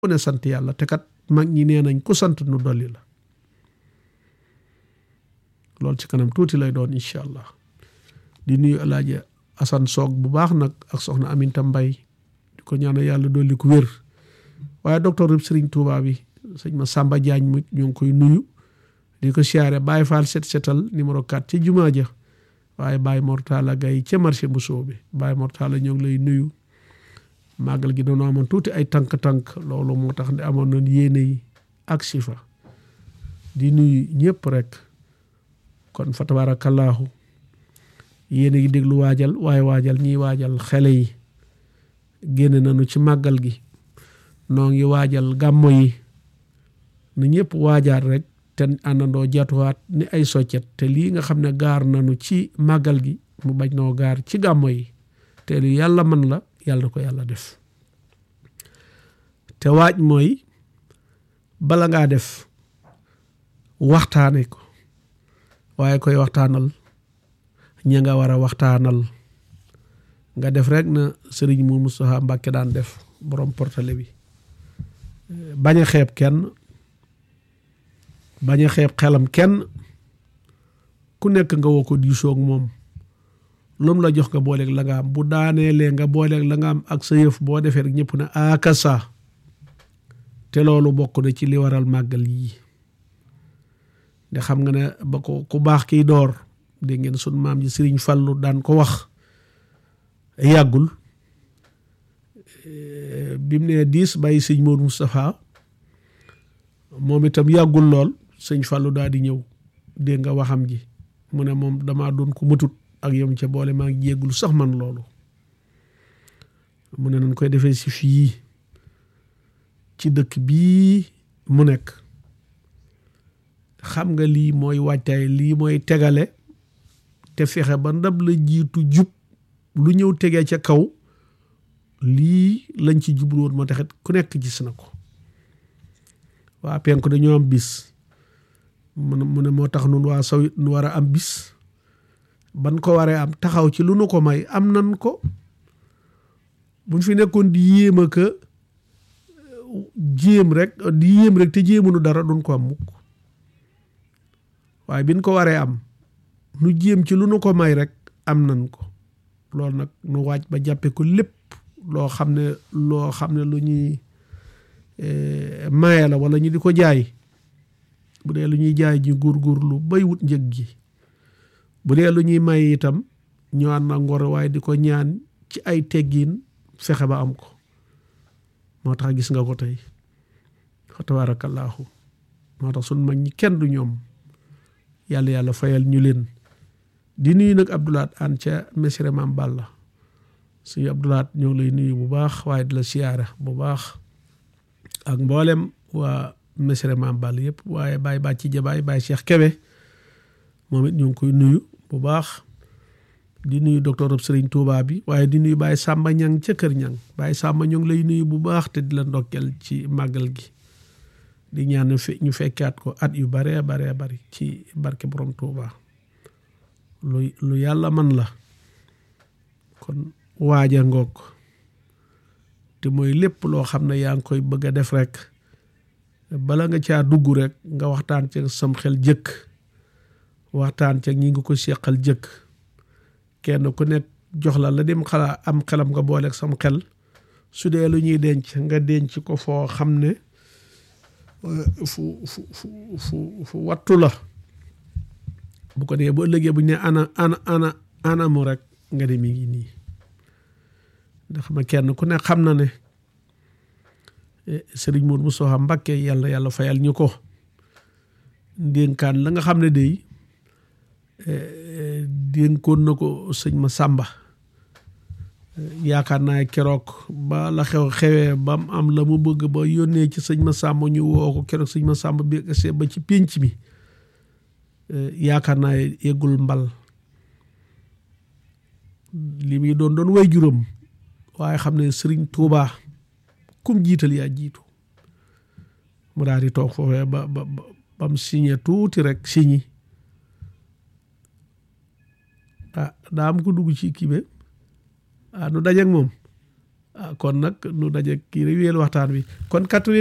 ku ne sant yàlla te kat mag ñi nee nañ ku sant nu dolli la loolu ci kanam tuuti lay doon incha allah di nuyu alaaji asan soog bu baax nag ak soxna aminta mbay di ko ñaanal yàlla dolli ko wér waaye docteur rib sëriñ Tuubaa bi sëñ ma Samba Diagne mu ñu ngi koy nuyu di ko siyaare Baye Fall set setal numéro 4 ci jumaa ja waaye Baye Mortala Gaye ca marché bu soobe Baye Mortala ñoo ngi lay nuyu màggal gi doon amoon tuuti ay tànk-tànk loolu moo tax ne amoon nañ yéene yi ak sifa di nuyu ñëpp rek kon fa tabaarakallaahu yéen a ngi déglu waajal waaye waajal ñiy waajal xele yi génne nañu ci màggal gi noo ngi waajal gàmmo yi na ñëpp waajaat rek te àndandoo jatuwaat ni ay soccet te lii nga xam ne gaar nañu ci màggal gi mu bañ noo gaar ci gàmmo yi te lu yàlla man la yàlla na ko yàlla def te waaj mooy bala ngaa def waxtaane ko waaye koy waxtaanal ña nga war a waxtaanal nga def rek na sëriñ mu Moustapha Mbàkke daan def borom portale bi bañ a xeeb kenn bañ a xeeb xelam kenn ku nekk nga woo ko diisoog moom lu mu la jox nga booleeg la nga am bu daaneelee nga booleeg la nga am ak sa yëf boo defee rek ñëpp ne akasa te loolu bokk na ci li waral màggal yii de xam nga ne ba ko ku baax kiy door dégg ngeen sun maam ji sëriñ Fallu daan ko wax yàggul bi mu nee diis bàyyi sëñ Moodu Moustapha moom itam yàggul lool sëñ Fallu daal di ñëw dégg nga waxam ji mu ne moom damaa doon ko matut ak yom ca boole maa ngi jéggul sax man loolu mu ne nañ koy defee si fii ci dëkk bii mu nekk xam nga lii mooy waajtaay lii mooy tegale te fexe ba ndab la jiitu jub lu ñëw tegee ca kaw lii lañ ci jubluwoon moo taxit ku nekk gis na ko waa penku dañoo am bis mu ne mu ne moo tax nun waa saw it nu war a am bis ban ko waree am taxaw ci lu nu ko may am nan ko buñ fi nekkoon di yéem a ka jéem rek di yéem rek te jéemunu dara duñ ko am mukk waaye biñ ko waree am nu jéem ci lu nu ko may rek am nan ko loolu nag nu waaj ba jàppe ko lépp loo xam ne loo xam ne lu ñuy maye la wala ñu di ko jaay bu dee lu ñuy jaay ji góorgóorlu bay wut njëg gi bu dee lu ñuy may itam ñu ànd na ngor waaye di ko ñaan ci ay teggiin fexe ba am ko moo tax gis nga ko tey fa tabaarakallaahu moo tax sun mag ñi kenn du ñoom yàlla yàlla fayal ñu leen di nuyu nag Abdoulaat an ca Mesere Maam Balla suñu Abdoulaat ñoo ngi lay nuyu bu baax waaye di la siyaara bu baax ak mboolem waa Mesere Maam Balla yëpp waaye Baye Bàcci Jabaay Baye Cheikh Kebe moom it ñu ngi koy nuyu bu baax di nuyu docteur Serigne Touba bi waaye di nuyu Baye Samba Ñang ca Kër Ñang Baye Samba ñoo ngi lay nuyu bu baax te di la ndokkeel ci màggal gi di ñaan ñu fekkaat ko at yu baree baree bari ci barke borom Touba lu lu yàlla man la kon waaja ngoog te mooy lépp loo xam ne yaa ngi koy bëgg a def rek bala nga caa dugg rek nga waxtaan ca sam xel jëkk waxtaan ca ñi nga ko seqal jëkk kenn ku nekk jox la la dem xalaa am xelam nga booleeg sam xel su dee lu ñuy denc nga denc ko foo xam ne fu fu fu fu fu wattu la bu ko dee bu ëllëgee bu ñu ne ana ana ana anamu rek nga ne mi ngi nii ndax ma kenn ku ne xam na ne sëriñ Mourou Moustapha Mbacké yàlla yàlla fayal ñu ko ndénkaan la nga xam ne day dénkoon na ko sëñ ma Sàmba yaakaar naa keroog ba la xew xewee ba mu am la mu bëgg ba yónnee ci sëñ ma Sàmba ñu woo ko keroog sëñ ma Sàmba bi ba ci pénc mi yaakaar naa yeggul mbal li muy doon doon way juróom waaye xam ne sëriñ Tuubaa kum jiital yaa jiitu mu daal di toog foofee ba ba ba mu signé tuuti rek signé ah daa am ko dugg ci kii be ah nu dajeeg moom kon nag nu daje kii rek wéyal waxtaan wi kon